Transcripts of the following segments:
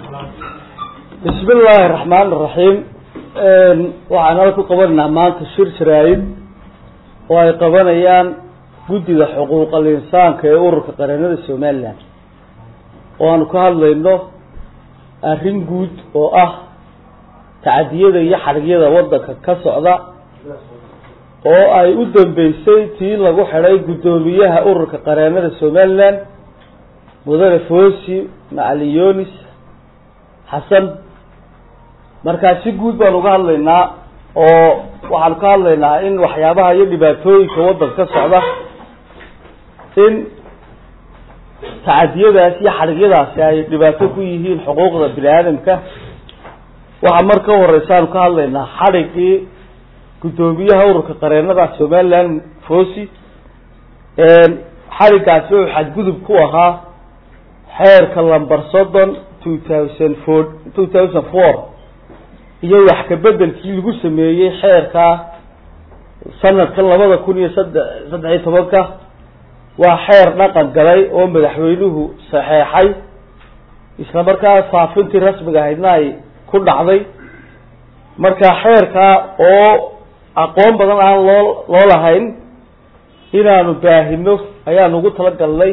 bismi illaahi raxmaan iraxiim waxaan ala ku qabanaynaa maanta shir jaraayid oo ay qabanayaan guddiga xuquuqal insaanka ee ururka qareennada somalilan oo aanu ka hadlayno arrin guud oo ah tacadiyada iyo xadhigyada waddanka ka socda oo ay u dambeysay tii lagu xidhay guddoomiyaha ururka qareennada somalilan mudane foosi macalin yonis xasan markaa si guud baan uga hadlaynaa oo waxaanu ka hadlaynaa in waxyaabaha iyo dhibaatooyinka waddanka ka socda in tacadiyadaas iyo xadhigyadaasi ay dhibaato ku yihiin xuquuqda bini aadamka waxaa mar ka horeysa aanu ka hadlaynaa xadhigii guddoomiyaha ururka qareennada somaliland fosi xadhigaasi wuxuu xadgudub ku ahaa xeerka lamber soddon two thousand four two thousand four iyo wax kabedelkii lagu sameeyey xeerka sanadka labada kun iyo sadde saddex iyo tobanka waa xeer dhaqan galay oo madaxweynuhu saxeexay isla markaa faafintii rasmiga ahaydna ay ku dhacday marka xeerkaa oo aqoon badan aan loo loo lahayn inaanu baahino ayaanu ugu talagalnay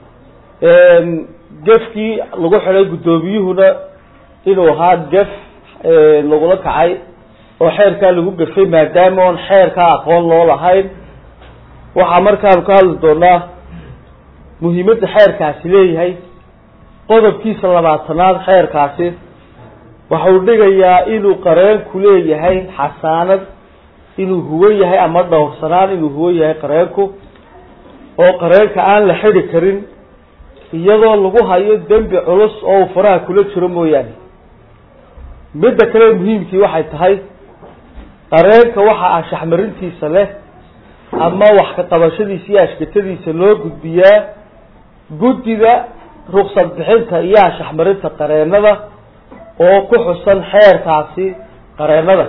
gefkii lagu xidhay guddoomiyuhuna inuu ahaa gef lagula kacay oo xeerkaa lagu gefay maadaama oon xeerkaa aqoon loo lahayn waxaa markaanu ka hadli doonaa muhiimadda xeerkaasi leeyahay qodobkiisa labaatanaad xeerkaasi waxau dhigayaa inuu qareenku leeyahay xasaanad inuu huwan yahay ama dhowrsanaan inuu huwan yahay qareenku oo qareenka aan la xidi karin iyadoo lagu hayo dembi culus oo uu faraha kula jiro mooyaane midda kale muhiimkii waxay tahay qareenka waxa anshaxmarintiisa leh ama wax ka qabashadiisa iyo ashkatadiisa loo gudbiyaa guddiga ruksad bixinta iyo anshaxmarinta qareennada oo ku xusan xeerkaasi qareennada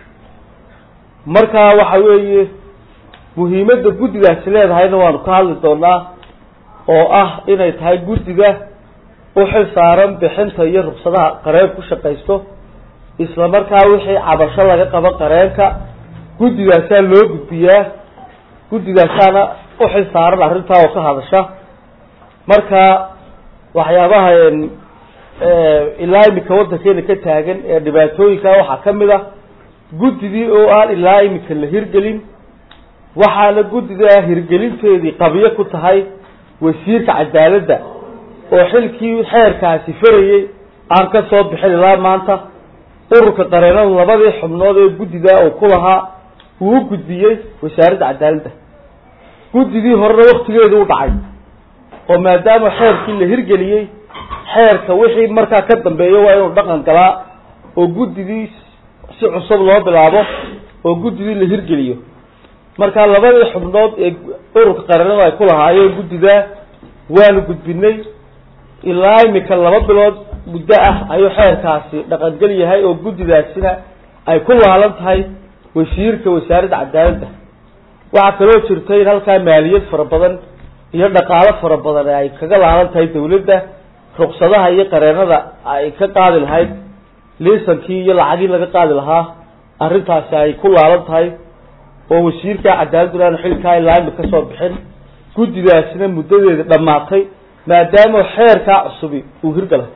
marka waxa weeye muhiimadda guddigaasi leedahayna waanu ka hadli doonaa oo ah inay tahay guddiga u xil saaran bixinta iyo ruksadaha qareen ku shaqaysto isla markaa wixii cabasho laga qabo qareenka guddigaasaa loo gudbiyaa guddigaasaana u xil saaran arrintaa oo ka hadasha marka waxyaabaha ilaa imika waddankeena ka taagan ee dhibaatooyinka waxaa ka mid a guddigii oo aan ilaa imika la hirgelin waxaana guddiga hirgelinteedii qabiyo ku tahay wasiirka cadaaladda oo xilkii xeerkaasi farayey aan ka soo bixin ilaa maanta ururka qareennadu labadii xubnood ee guddiga uu ku lahaa uu u gudbiyey wasaaradda cadaaladda guddigii horena waktigeedu u dhacay oo maadaama xeerkii la hirgeliyey xeerka wixii markaa ka dambeeyo waa inuu dhaqan galaa oo guddigii si cusub loo bilaabo oo guddigii la hirgeliyo marka labadii xubnood ee ururka qareennadu ay ku lahaayeen guddigaa waanu gudbinay ilaa imika laba bilood muddo ah ayuu xeerkaasi dhaqangel yahay oo guddidaasina ay ku laalan tahay wasiirka wasaaradda cadaaladda waxaa kaloo jirta in halkaa maaliyad fara badan iyo dhaqaalo fara badan ay kaga laalan tahay dawladda ruksadaha iyo qareennada ay ka qaadi lahayd liisankii iyo lacagii laga qaadi lahaa arrintaasi ay ku laalan tahay oo wasiirka cadaaladuna aanu xilkaa ilaa imika kasoo bixin guddidaasina muddadeeda dhammaatay maadaama xeerkaa cusubi uu hirgalay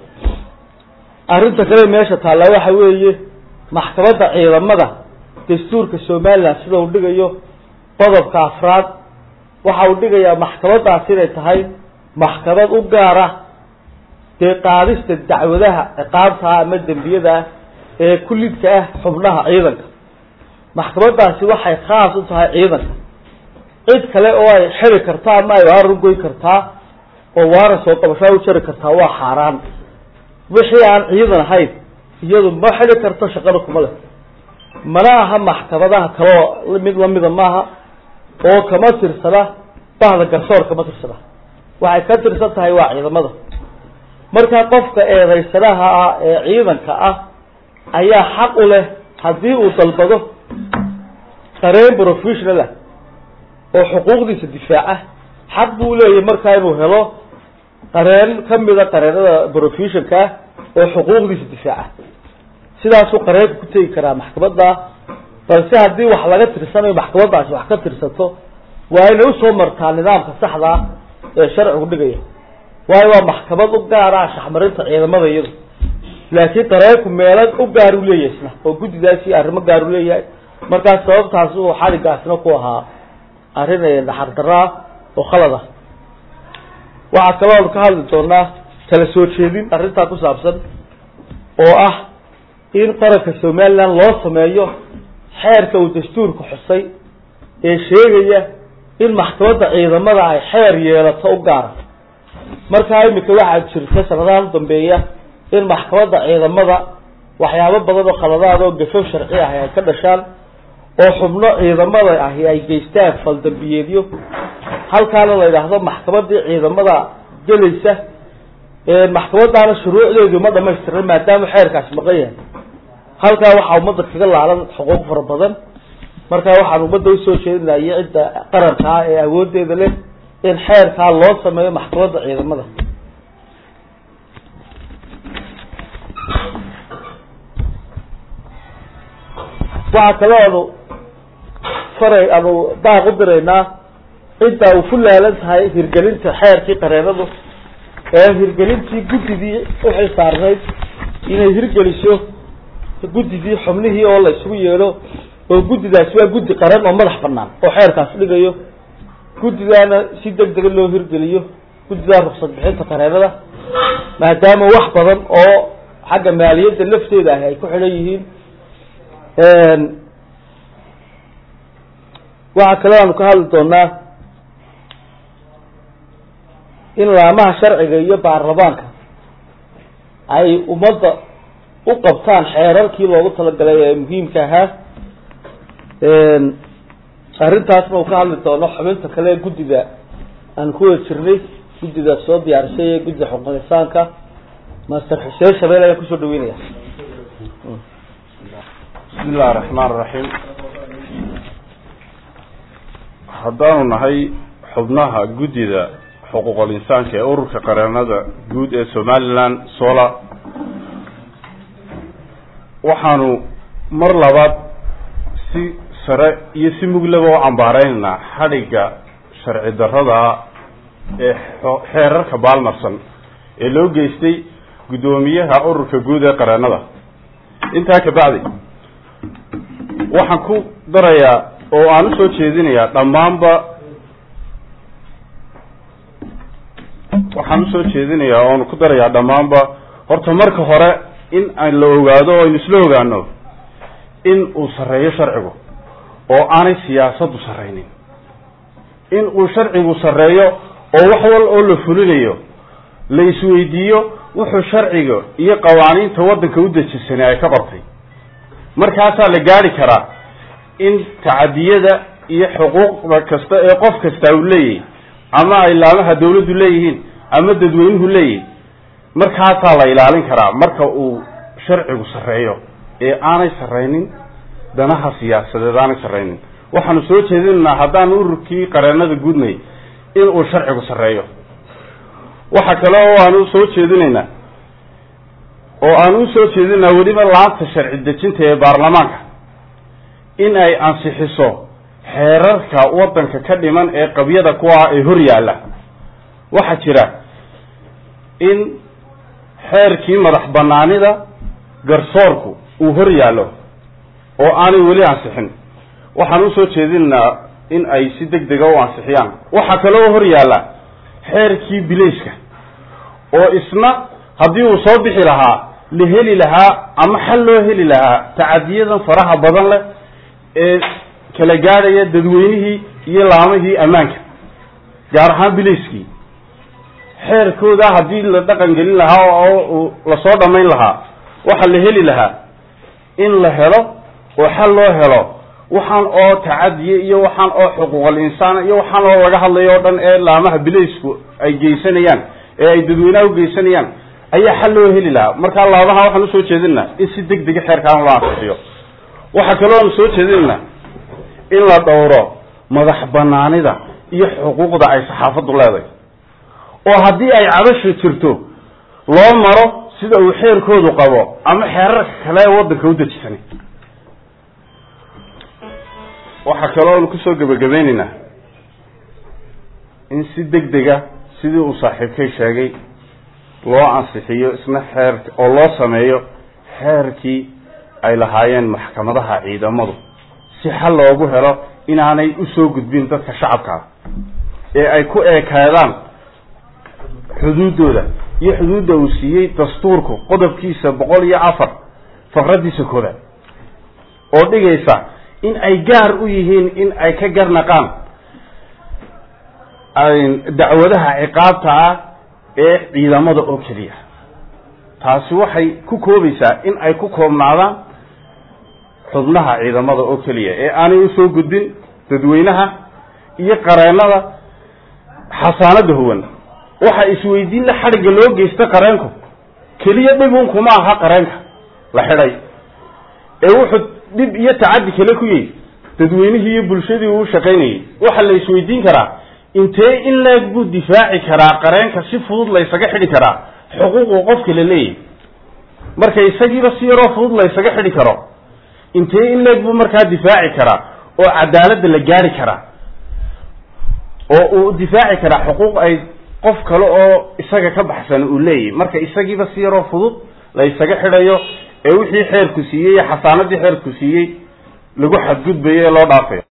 arrinta kale meesha taalla waxa weeye maxkamadda ciidamada dastuurka somalilan sida uu dhigayo qodobka afraad waxa uu dhigayaa maxkamaddaasi inay tahay maxkamad u gaara dee qaadista dacwadaha ciqaabtaa ama dembiyada ah ee kullidka ah xubnaha ciidanka maxkamaddaasi waxay khaas u tahay ciidanka cid kale oo ay xiri kartaa ama ay waaran goyn kartaa oo waaran soo qabashaa u jari kartaa waa xaaraan wixii aan ciidan ahayn iyadu ma xidi karto shaqada kuma leh mana aha maxkamadaha kaleo mid lamida maaha oo kama tirsana bahda garsoor kama tirsana waxay ka tirsan tahay waa ciidamada marka qofka eedaysanaha ah ee ciidanka ah ayaa xaq u leh haddii uu dalbado qareen professional ah oo xuquuqdiisa difaaca xaq buu leeyahay markaa inuu helo qareen kamida qareenada professionka ah oo xuquuqdiisa difaaca sidaasuu qareenku ku tegi karaa maxkamadda balse haddii wax laga tirsanayo maxkamaddaasi wax ka tirsato waa inay usoo martaa nidaamka saxdaa ee sharcigu dhigaya waayo waa maxkamad u gaar ah shaxmarinta ciidamada iyadu laakiin qareenku meelo u gaar u leeyahay isna oo guddidaasi arrimo gaar u leeyahay markaas sababtaas uu xaligaasna ku ahaa arrin naxardaraa oo khalad ah waxaa kaloo ka hadli doonaa kala soo jeedin arrintaa ku saabsan oo ah in qaranka somaliland loo sameeyo xeerka uu dastuurka xusay ee sheegaya in maxkamadda ciidamada ay xeer yeelato u gaara markaa imika waxaa jirta sanadahan u dambeeya in maxkamadda ciidamada waxyaabo badan oo khaladaad oo gafo sharci ahi ay ka dhashaan oo xubno ciidamada ahi ay geystaan faldambiyeedyo halkaana la yidhaahdo maxkamadii ciidamada gelaysa maxkamadaana shuruucdeedu ma dhamaystirna maadaama xeerkaasi maqan yahay halkaa waxaa ummadda kaga laalan xuquuq fara badan markaa waxaan ummadda usoo jeedinaya cidda qarankaa ee awoodeeda leh in xeerkaa loo sameeyo maxkamadda ciidamada waxaa kaloo anu faray anu daaq u diraynaa cidda uu ku laalan tahay hirgelinta xeerkii qareenadu ee hirgelintii guddidii uxil saarnayd inay hirgeliso guddidii xubnihii oo la isugu yeedho oo guddidaasi waa guddi qaran oo madax banaan oo xeerkaas dhigayo guddidaana si deg dega loo hirgeliyo guddidaa ruksad bixinta qareenada maadaama wax badan oo xagga maaliyadda lafteeda ahi ay ku xidhan yihiin waxaa kaloo aanu ka hadli doonaa in laamaha sharciga iyo baarlamaanka ay ummadda u qabtaan xeerarkii loogu talagalay ee muhiimka ahaa arrintaasna uu ka hadli doono xubinta kale ee guddida aan ku wada jirnay guddida soo diyaarisay ee guddida xuquuq insaanka master xuseen shabeel ayaan kusoo dhaweynaya bismi illahi raxmaan raxiim haddaanu nahay xubnaha guddida xuquuqul insaanka ee ururka qareenada guud ee somaliland sola waxaanu mar labaad si sare iyo si muglaba u cambaareynanaa xadhigga sharci darrada ee xeerarka baalmarsan ee loo geystay guddoomiyaha ururka guud ee qareenada intaa kabacdi waxaan ku darayaa oo aan usoo jeedinayaa dhammaanba waxaan usoo jeedinayaa oonu ku darayaa dhammaanba horta marka hore in aan la ogaado o aynu isla ogaano in uu sarreeyo sharcigu oo aanay siyaasaddu sarraynin in uu sharcigu sarreeyo oo wax wal oo la fulinayo la isweydiiyo wuxuu sharciga iyo qawaaniinta waddanka u dejisanay ay ka qortay markaasaa la gaari karaa in tacadiyada iyo xuquuqda kasta ee qof kasta uu leeyahay ama ay laamaha dawladdu leeyihiin ama dadweynuhu leeyihin markaasaa la ilaalin karaa marka uu sharcigu sarreeyo ee aanay sarraynin danaha siyaasadeed aanay sarraynin waxaanu soo jeedinaynaa haddaan ururkii qareenada gudnay in uu sharcigu sarreeyo waxa kale oo aanu soo jeedinaynaa oo aan u soo jeedinaa weliba laanta sharci dejinta ee baarlamaanka in ay ansixiso xeerarka waddanka ka dhiman ee qabyada ku ah ee hor yaalla waxaa jira in xeerkii madax banaanida garsoorku uu hor yaallo oo aanay weli ansixin waxaan usoo jeedinaynaa in ay si deg dega u ansixiyaan waxaa kaloo hor yaalla xeerkii bilayska oo isna haddii uu soo bixi lahaa la heli lahaa ama xal loo heli lahaa tacadiyadan faraha badan leh ee kala gaadhaya dadweynihii iyo laamihii ammaanka gaar ahaan bilayskii xeerkooda haddii la dhaqan gelin lahaa oo lasoo dhammayn lahaa waxaa la heli lahaa in la helo oo xal loo helo waxaan oo tacadiye iyo waxaan oo xuquuqal insaan iyo waxaan oo laga hadlayo o dhan ee laamaha bilaysku ay geysanayaan ee ay dadweynaha ugeysanayaan ayaa xal loo heli lahaa markaa laabaha waxaan usoo jeedinaa in si deg dega xeerkaan loo ansixiyo waxaa kaloo aanu soo jeedinaa in la dhowro madax banaanida iyo xuquuqda ay saxaafaddu leedahay oo haddii ay cabasha jirto loo maro sida uu xeerkoodu qabo ama xeerarka kale ee waddanka u dejisanay waxaa kaloo nu kusoo gebagabeyneynaa in si deg dega sidii uu saaxiibkay sheegay loo ansixiyo isna xeer oo loo sameeyo xeerkii ay lahaayeen maxkamadaha ciidamadu si xal loogu helo inaanay usoo gudbin dadka shacabka ah ee ay ku eekaadaan xuduuddooda iyo xuduudda uu siiyey dastuurku qodobkiisa boqol iyo afar faqraddiisa koodaad oo dhigaysa in ay gaar u yihiin in ay ka garnaqaan dacwadaha ciqaabta ah ee ciidamada oo keliya taasi waxay ku koobaysaa in ay ku koobnaadaan xubnaha ciidamada oo keliya ee aanay usoo gudbin dadweynaha iyo qareennada xasaanada huwan waxa isweydiin la xadhigga loo geysta qareenku keliya dhibun kuma aha qareenka la xidhay ee wuxuu dhib iyo tacaddi kale ku yahy dadweynihii iyo bulshadii uu shaqaynayay waxa la isweydiin karaa intee in leeg buu difaaci karaa qareenka si fudud laysaga xidhi karaa xuquuqu qofka la leeyahy marka isagiiba si yaroo fudud laysaga xidhi karo intee in leeg buu markaa difaaci karaa oo cadaaladda la gaari karaa oo uu difaaci karaa xuquuq ay qof kale oo isaga ka baxsan uu leeyahy marka isagiiba si yaroo fudud la ysaga xidhayo ee wixii xeerku siiyey iyo xasaanadii xeerku siiyey lagu xadgudbayo ee loo dhaafayo